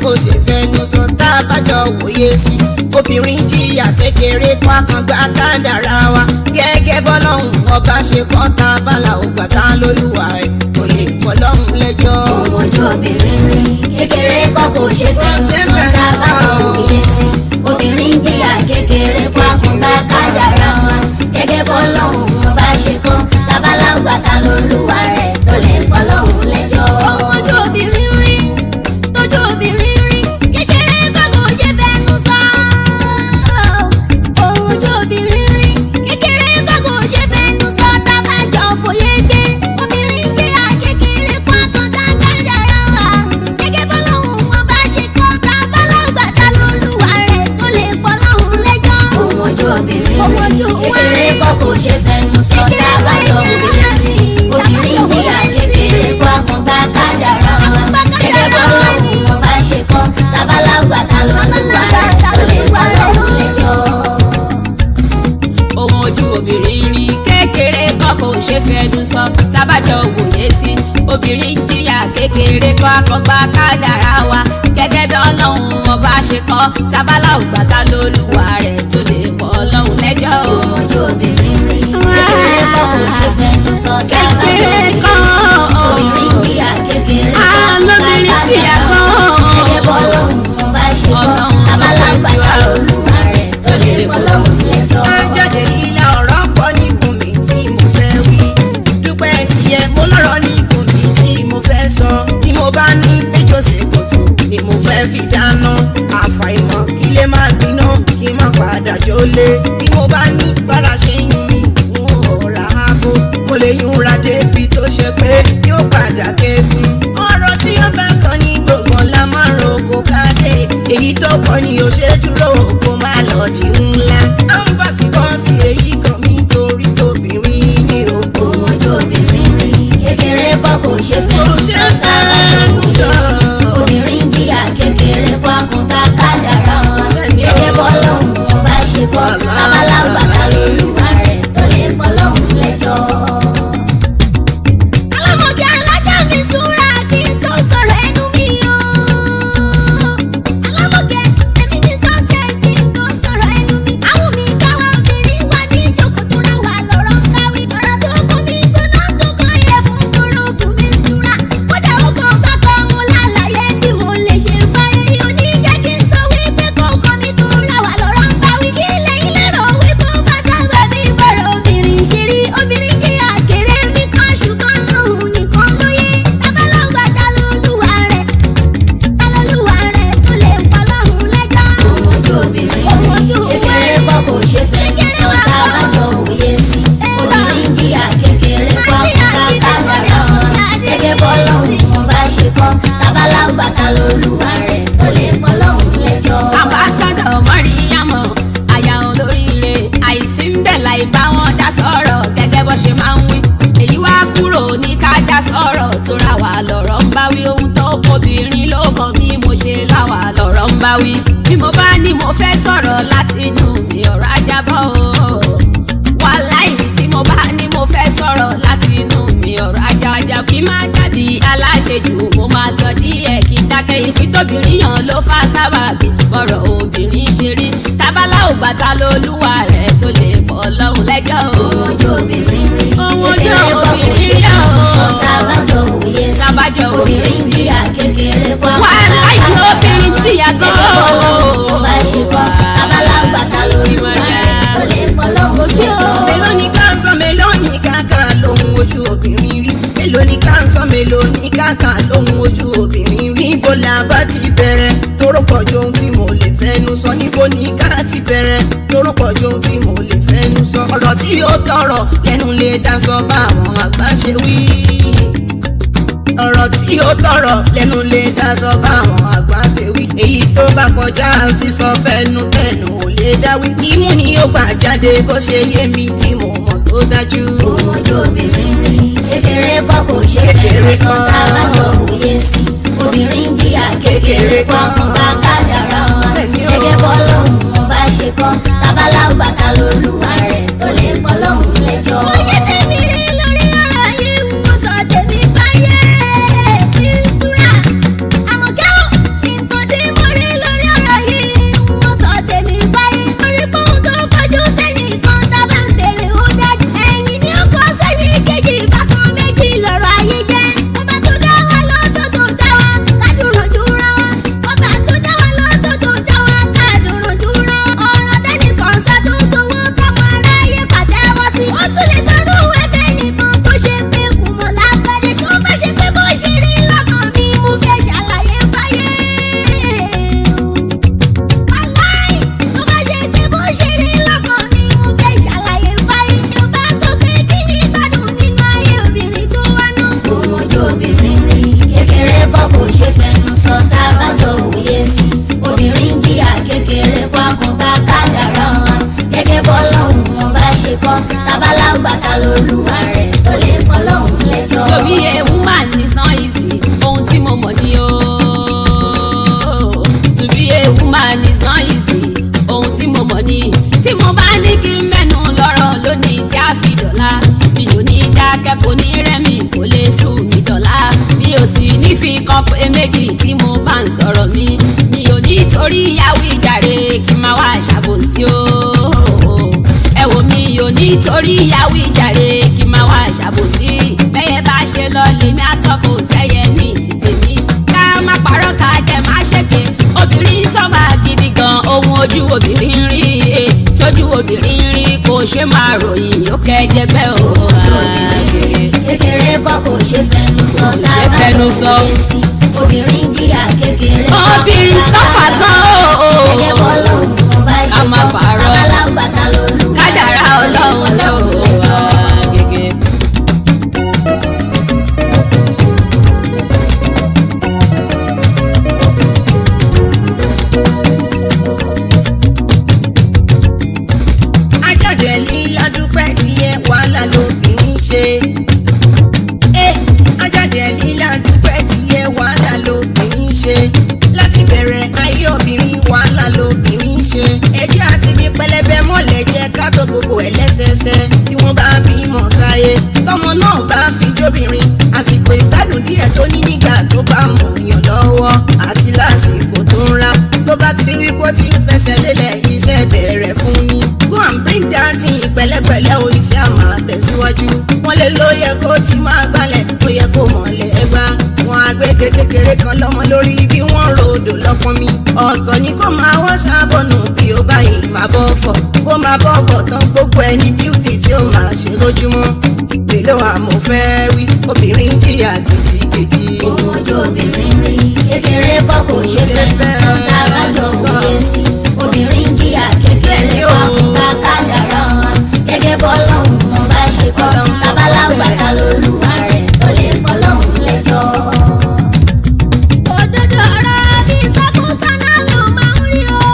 kò ṣe fẹnu sọ tá a bá jọ wòye sí obìnrin jìyà kékeré kó àkàngbá kádàrá wa gẹ́gẹ́ bọ́lọ́hún ọba ṣe kọ́ ta bala ògbà tá lólúwa ẹ̀ kò lè pọ̀ lọ́hún lẹ́jọ́. ohun ojú obìnrin rí kékeré kọ́ kò ṣe fẹ́ sọ tá a bá lọ wòye sí obìnrin jìyà kékeré kó àkùnbá kádàrá wa gẹ́gẹ́ bọ́ lọ́hùn wọn bá ṣe kọ́ tabalágbà ta lolúwa rẹ̀ tó lè pọ̀ lọ́hùn lẹ́jọ́. ohun ojú obìnrin rí tójú obìnrin rí kékeré kọ́ kò ṣe fẹ́nu sọ. ohun ojú obìnrin rí kékeré kọ́ kò ṣe fẹ́nu sọ tábàjọ fòye gbé obìnrin jìyà kékeré kó àkùnbá kádàrá wa gẹ́gẹ́ bọ́ lọ́hùn wọn bá ṣe kọ́ tabalágbà ta lolúwa rẹ̀ tó lè pọ̀ lọ́hùn lẹ́jọ́. ohun ojú obìnrin rí kékeré kọ́ kò ṣe fẹ́nu sọ tábàjọ fòye sí obìnrin jìyà kékeré kó àkùnbá kádàrá wa gẹ́gẹ́ bọ́ lọ́hùn wọn bá ṣe kọ́ tabalágbà ta lolúwa rẹ̀ tó lè pọ̀ lọ́hùn lẹ́jọ́. ohun ojú obìnrin rí kékeré kọ́ kò ṣe fẹnu sọ tábàjọ wòye sí obìnrin jìyà kékeré kọ́ akọgbà kádàrá wa gẹ́gẹ́ bí ọlọ́run ọba ṣe kọ́ tábàlà ògbàtà lólùwà rẹ̀ tó lè pọ̀ ọlọ́run lẹ́jọ́ o. ohun ojú obìnrin rí kékeré kọ́ kò ṣe fẹ́nu sọ kékeré kọ́ obìnrin jìyà kékeré kọ́ Ah, lóbìnrin jìyà gan. gẹ́gẹ́ bọ́ lọ́hùn ún bá ṣe kọ́ Ọlọ́run abálágbà ọba ta tiwa. olúwa rẹ̀ tó lè bọ́ lọ́hùn lẹ́jọ́. ajáde ilé ọ̀rọ̀ pọ̀ níkùn mi tí mo fẹ́ wí. dúpẹ́ tiẹ̀ mo lọ́rọ̀ níkùn mi tí mo fẹ́ sọ. tí mo bá ní péjọ ṣe kòtò ni mo fẹ́ fi dáná. àfàìmọ̀ kí lè má gbiná kí má padà jólé. bí mo bá ní bára ṣe yún mi n ò ra abo. mo lè yún ra débi tó ṣe pé yóò padà kékun. ọ̀rọ̀ tí ó bá kan ní gbogbo la máa ń roko káde. èyí tó pọ̀ ni ò ṣe dúró kó má lọ di ńlá. à ń bá sí bọ́ọ̀sì èyí kan mi torí tóbìnrin ni o. ohun ojú obìnrin rí kékeré kọ́ kò ṣe fẹ́nu Kò ṣe sọ sábàjọ fẹ́nu òye sí sọ. obìnrin jìyà kékeré kọ́ àkùnká kádàrá wọn gẹ́gẹ́ bọ́ lọ́hùn ún bá ṣe kọ́ abálágbà ta lolúwa rẹ̀ tó lè bọ́ lọ́hùn lẹ́jọ́. alámọ̀gé alájà mi súnra kí n tó sọ̀rọ̀ ẹnu mi o. alámọ̀gé èmi ní success kí n tó sọ̀rọ̀ ẹnu mi. àwọn mi káwa obìnrin wá ní ìjókòó tó ra wà lọ́rọ̀ káwí. ọ̀rọ̀ tó kún mi tó náà tó kàn yẹ fún kúrúkú mi súnra. kódà ó kàn kákọ́ mu lálàyé tí mo lè ṣe fáyé yóò ní jẹ́ kí n sọ wípé kọ̀ọ̀kan mi tó ra wà lọ́rọ̀ káwí. kí lẹ́yìn lérò wípé ó bá sábà bí bọ̀rọ̀ obìnrin ṣe rí obìnrin kí àkèrè mi kan ṣùgbọ́n lóhùn nìkan lóye. tábàlọ́gbà ta lolúwa rẹ̀ ta lolúwa rẹ̀ tó lè pa lọ́hùn lẹ́jọ́. ohun ojú obìnrin Ohun ojú kékeré kọ́ kò ṣe fẹ́ sọ tá a bá jọ òye sí. obìnrin jìyà kékeré kọ́ ká kádàrá wọn gẹ́gẹ́ bọ́ lọ́hùn wọn bá ṣe kọ́ tábàlọ́gbà ta lolúwa rẹ̀ tó lè pa lọ́hùn lẹ́jọ́. ambassadọ mọ́ríyámọ̀ àyà olóríire àìsí ń bẹ̀ láì bá wọn dá sọ̀rọ̀ gẹ́gẹ́ bó ṣe máa ń wí èyí wá kúrò ní ká dá sọ̀rọ̀ tó ra wà lọ́rọ̀ ń bá wí ohun tó obìnrin ló kàn bí mo ṣe láwà lọ́rọ̀ ń bá wí bí mo bá ní mo fẹ́ sọ̀rọ̀ láti inú mi ọ̀rọ̀ ajábọ̀ o wàláì tí mo bá ní mo fẹ́ sọ̀rọ̀ láti inú mi ọ̀rọ̀ ajájá kí má jáde aláṣejù mo máa sọ díẹ̀ kí dákẹ́ ikú tóbìnrin yàn ló fà sábàbí ọ̀rọ̀ obìnrin ṣe rí tábàlà ògbàtà lolúwa rẹ̀ tó lè pọ̀ lọ́hùn lẹ́jọ́ o. ohun ojú obìnrin rí Ohun ojú kékeré kọ́ kò obìnrin ṣe yá fẹ́ o. sọ tá a bá jọ òye sí. Tá a bá jọ òye obìnrin sí. jìyà kékeré kọ́ Wàláì ká obìnrin kádàrá jìyà wọn. gan-an. gẹ́gẹ́ bọ́ lọ́hùn wọn bá ṣe kọ́ tábàlọ́gbà ta lolúwa rẹ̀ tó lè pọ̀ lọ́hùn sí o. lẹ́jọ́. mélòó ni ká ń sọ mélòó ni káàkà lóhun ojú obìnrin rí mélòó ni ká ń sọ mélòó ni káàkà lóhun ojú obìnrin rí níbo la bá ti bẹ̀rẹ̀ tóró pọ̀ ju ohun tí mo lè fẹ́nu sọ níbo ni ká ti bẹ̀rẹ̀ tóró pọ̀ ju ohun tí mo lè fẹ́nu sọ ọ̀rọ̀ tí yóò tọrọ lẹ́nu lè dá sọ bá àwọn àgbà ṣe wí ọ̀rọ̀ tí ó tọrọ lẹ́nu lè dáṣọ báwọn àgbà ṣe wí. èyí tó bá kọjá sísọ fẹnu tẹnu ò lè dáwí. imú ni ó gbà jáde bó ṣe yé mi tí mo mọ̀ tó dájú. ohun ojú obìnrin rí kékeré kọ́ kò ṣe Kékeré fẹ́ sọ kọ́. tá a bá jọ òye sí obìnrin jìyà kékeré kọ́ kan bá kádàrá wọn Bẹ́ẹ̀ni o. gẹ́gẹ́ bọ́ lọ́hùn wọn bá ṣe kọ́ tábàlágbà ta lolúwa rẹ̀ tó lè pọ̀ lọ́hùn lẹ́jọ́. oyè tèmi rí lórí ọ̀rọ̀ yìí mo sọ tèmi báyé ìtura àmọ̀kẹ́wò nǹkan tí lolúwa rẹ̀ tó lè pọ́ lọ́hùn lẹ́jọ́. To be a woman is not easy. Ohun tí mo mọ̀ ni o. To be a woman is not easy. Ohun tí mo mọ̀ ni. Tí mo bá ní kí n mẹ́nu lọ́rọ̀ lónìí tí a fi dọ̀la. Mi ò ní dákẹ́ kò ní rẹ́mi kò lè sùn mí dọ̀la. Mi ò sì ní fi kan pé méjì tí mo bá ń sọ̀rọ̀ mi. Mi ò ní torí ìyàwó ìjàre kí n máa wá ṣàbòsí o ẹ wò mí ò ní torí ìyàwó ìjàre kí n máa wá ṣàbòsí bẹ́yẹ bá ṣe lọ lèmi àsọkò sẹ́yẹ ní títì mi ká má parọ́ ká jẹ́ má ṣèké obìnrin sọ́fà gidi gan ohun ojú obìnrin rí e tójú obìnrin rí kò ṣe máa ròyìn ó kẹjẹgbẹ́ o. kékeré kọ́ kò ṣe fẹnu sọ tá ṣe a bá fẹnu lọ sọ. wọlé sí obìnrin jìyà kékeré kọ́ obìnrin sọ́fà gan o. gẹ́gẹ́ bọ́ lọ́hùn mo bá ṣe Ká má kọ́ parọ́. babalágbàtà lolúwa rẹ̀ kádàrá ọlọ́run ló wà gẹ́gẹ́. ajájẹ líla dúpẹ́ tiẹ̀ wàhálà lóbìnrin ṣe. ẹ ajájẹ líla dúpẹ́ tiẹ̀ wàhálà lóbìnrin ṣe. láti bẹ̀rẹ̀ ayé obìnrin wàhálà lóbìnrin ṣe. ẹjẹ́ àti bí pẹlẹbẹ mọ́lẹ̀ jẹ́ ká tó gbogbo ẹ̀ lẹ́sẹsẹ. tí wọ́n bá bímọ sáyé tọmọ náà bá fi jóbìnrin àsìkò ìgbádùn díẹ̀ tó ní nígbà tó bá mọ̀ yàn lọ́wọ́ àti lásìkò tó ń ra tó bá ti rí wípé ó ti ń fẹsẹ̀ lélẹ̀ iṣẹ́ bẹ̀rẹ̀ fún ni. go and bring that thing pẹ̀lẹ́pẹ̀lẹ́ o iṣẹ́ àmà tẹ̀síwájú. wọ́n lè ló yẹ kó ti máa gbálẹ̀ ó yẹ kó mọ̀lẹ́ ẹgbá. wọn àgbẹ̀dẹ kékeré kan lọ́mọ lórí bí wọ́n ròdò lọ́pọ̀ mi. ọ̀tọ̀ ni kó máa wọ́n ṣàbọ̀nù bí ó báyìí máa bọ́ fọ̀. ó máa bọ́ fọ̀ tán gbogbo ẹni beauty tí ó máa ṣe lójúmọ́. èlò àmọ́ fẹ́ wí obìnrin jìyà gidigidi. ohun ojú obìnrin rí kékeré kọ́ kò ṣe fẹnu sọ tá a bá jọ wọlé sí obìnrin jìyà kékeré kọ́ ká kádàrá wọn gẹ́gẹ́ bọ́ lọ́hùn mo bá ṣe kọ́ babalágbàtà lolúwa rẹ̀ tó lè pọ́ lọ́hùn lẹ́jọ́. òdodo ọ̀rọ̀ bí ìsọkúsọ náà ló máa ń rí o.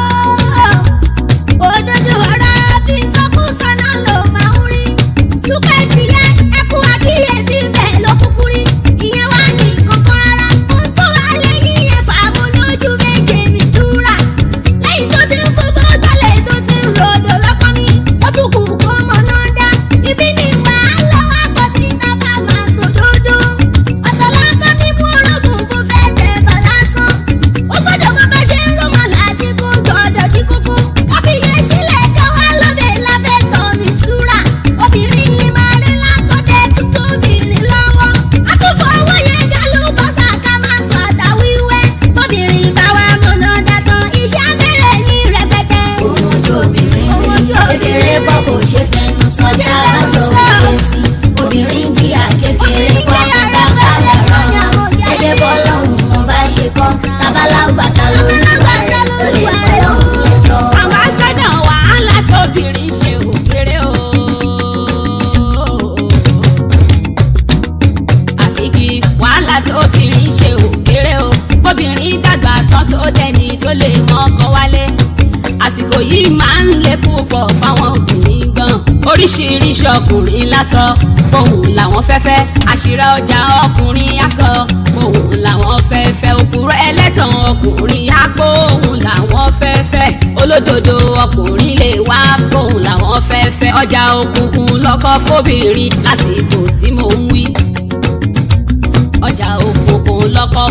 òdodo ọ̀rọ̀ bí ìsọkúsọ náà ló máa ń rí. dúkẹ́ tìyẹ ẹkú àkíyèsí bẹ́ẹ̀ ló kúkú rí. ìyẹn wá ní kankan rárá. ohun tó wà lẹ́yìn yẹn fàámu lójú méje mi túra. lẹ́yìn tó ti ń fọgbọ́ gbọ́lẹ̀ tó ti ń ròdò lọ́kọ́ mi. ó tún kù kó mọ̀ náà dá. ibi ni wàhálà wà pọ̀ sí tábà máa sòdodo. ọ̀tọ̀ lásán ní mú orogún fún fẹ́ tẹ̀ bọ̀ lásán. ó gbọ́dọ̀ mọ bá ṣe ń rọmọ láti kó gbọ́dọ̀ jí kókó. wọ́n fi yẹ sílẹ̀ jọ wá lọ́bẹ̀ láfẹ́ sọ ní ṣúra. obìnrin yìí máa rí lákọ́dẹ̀ tí tóbìnrin lọ́wọ́. àtúfọ̀ owó yẹn ga ló bọ́ sàkà máa sọ àdá wíwẹ́. obìnrin bá wa mọ̀nà dàtàn iṣẹ́ abẹ́rẹ́ ní rẹpẹtẹ. ohun ojú obìnrin Ohun rí ojú kékeré kọ́ kò ṣe fẹnu sọ tá a bá jọ wọlé sí obìnrin jìyà kékeré kọ́ ká kádàrá wọn gẹ́gẹ́ bọ́ lọ́hùn mo bá ṣe kọ́ babalágbàtà lolúwa rẹ̀ tó lè pọ́ lọ́hùn lẹ́jọ́. ambassador wàhálà tóbìnrin ṣe ò kéré o. àkìkì wàhálà tóbìnrin ṣe ò kéré o. obìnrin dàgbà tán tó dẹni tó lè mọ́kọ wálé. àsìkò yìí máa ń le púpọ̀ fáwọn obìnrin gan. oríṣiríṣi ọkùnrin lásọ ohun làwọn fẹ́fẹ́ àṣírà ọjà ọkùnrin aṣọ ohun làwọn fẹ́fẹ́ òpùrọ̀ ẹlẹ́tàn ọkùnrin àpò ohun làwọn fẹ́fẹ́ olódodo ọkùnrin lè wá ohun làwọn fẹ́fẹ́ ọjà òkùnkùn lọ́kọ́ fóbìnrin lásìkò tí mò ń wí ọjà òkùnkùn lọ́kọ́